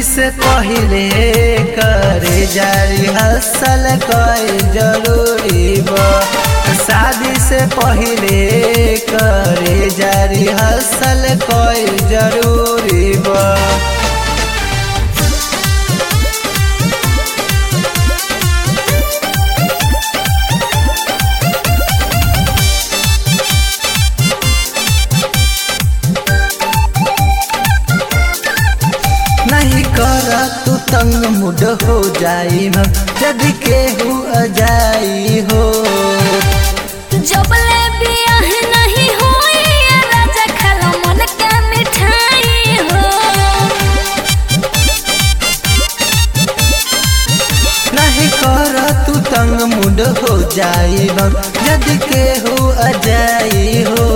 से पहिले करे जारी हसल कई जरूरी बा शादी से पहिले करे जारी हसल कई जरूरी बा नहीं कर तू तंग मुड हो जाई हम यदि केहू अजाई हो जबले बियाह नहीं होई ये राजा खालो मन के मिठाई हो नहीं कर तू तंग मुड हो जाई हम यदि केहू अजाई हो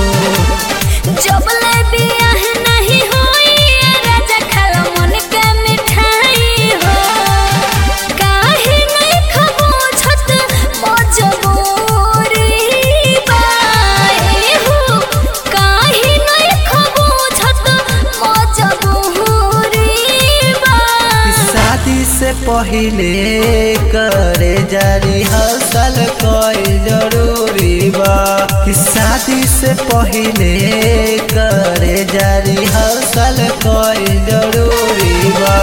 जबले बियाह नहीं होई ये राजा खालो मन के मिठाई हो काहे नहीं खबो छत मजबूरी बाए हो काहे नहीं खबो छत मजबूरी बा शादी से पहिले करे जारी हसल कई जरूरी बा कि शादी से पहिले करे जारी हसल कई जरूरी बा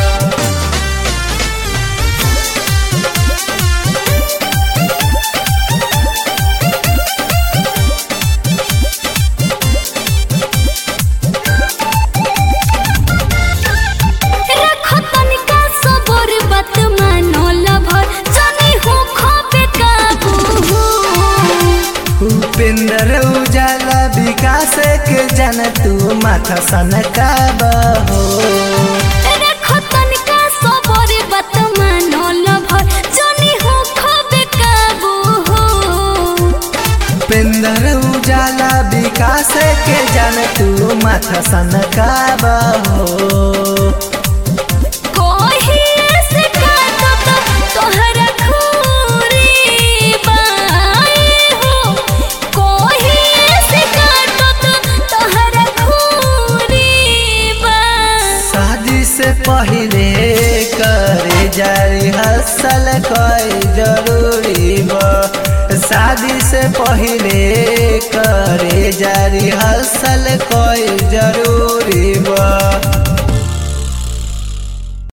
रखो तनिका सबर बात मानो लभर जानी हो खोपे काबू उपेंद्र उजाला विकास के जन तू माथा सन का बहो रखो तनिका सबर बात मानो लभर जानी हो खोपे काबू उपेंद्र उजाला विकास के जन तू माथा सन का बहो कोही ऐसे काटो तो तोहरा खूरी बाए हो कोही ऐसे काटो तो तोहरा खूरी बा शादी से पहिले करे जारी हसल कई जरूरी बा शादी से पहिले करे जारी हसल